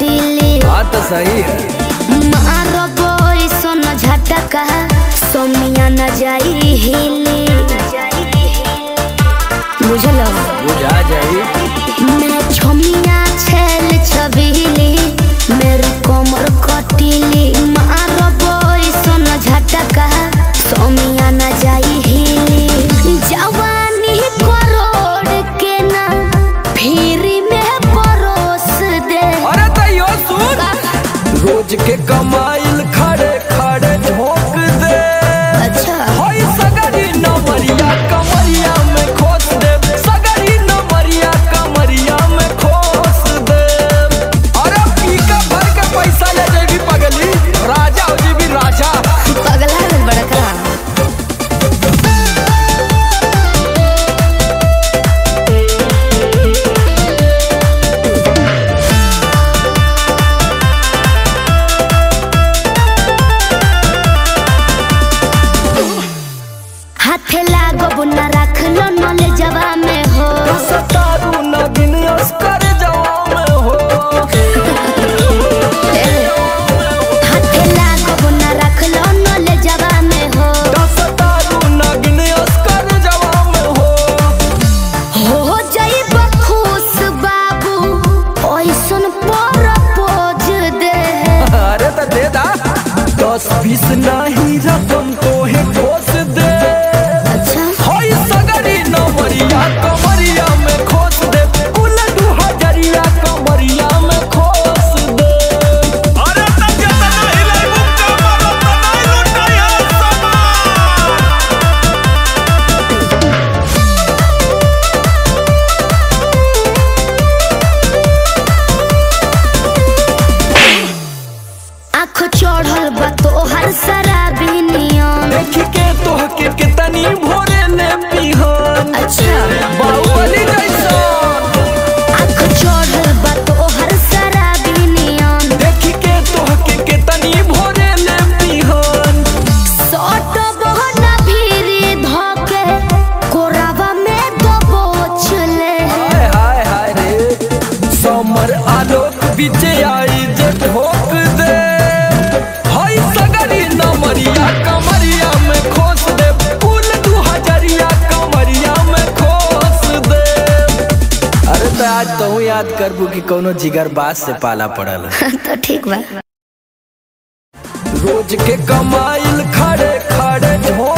हिली बात तो सही है मारबो सोन झटका सोमिया न जाई हिली बुझलो बुझा जाई मैं छोमिया छेल छबीली मेरी कोमर कटीली मारबो सोन झटका सोमिया न जाई हिली जवानी करोड़ के ना फिर में परोस दे अरे तैयो सुन रोज के कमाइल खड़े खड़े झोंक दे अच्छा होई सगरी नमरिया कमरिया में खोस दे सगरी नमरिया कमरिया में खोस दे अरे पीका भर के पैसा ले जेबी पगली राजा हो जेबी राजा पगला है बड़का हाथे लागो न रख लो नले जवा में हो सतारू नगिन अस्कर जवा में हो हाथे लागो न रख लो नले जवा में हो सतारू नगिन अस्कर जवा में हो हो जाइब खुश बाबू ओइसन पर पोज दे अरे तो दे दा दस बीस नहीं रकम तो है खोस दे अच्छा होई सगरी नमरिया कमरिया में खोस दे कुल दू हजरिया कमरिया में खोस दे अरे तब जतना हिलाई मुक्का मारो तनाई लुटाया समान आँख चढ़ल बा तोहर शराबी नियम देखी के तोह के कितनी भोरे ने पिहन अच्छा बाहुबली जैसा आँख चढ़ल बा तोहर शराबी नियम देखी के तोह के कितनी भोरे ने पिहन सट बहना भीरी धके कोरावा में दबोच ले हाय हाय हाय रे समर आलोक बीच आई जे ठोक दे हाय सगरी नमरिया कमरिया में खोस दे फूल दू हजरिया कमरिया में खोस दे अरे तो आज तो याद करबू कि कोनो जिगर बास से पाला पड़ल तो ठीक बा रोज के कमाइल खड़े खड़े झोंक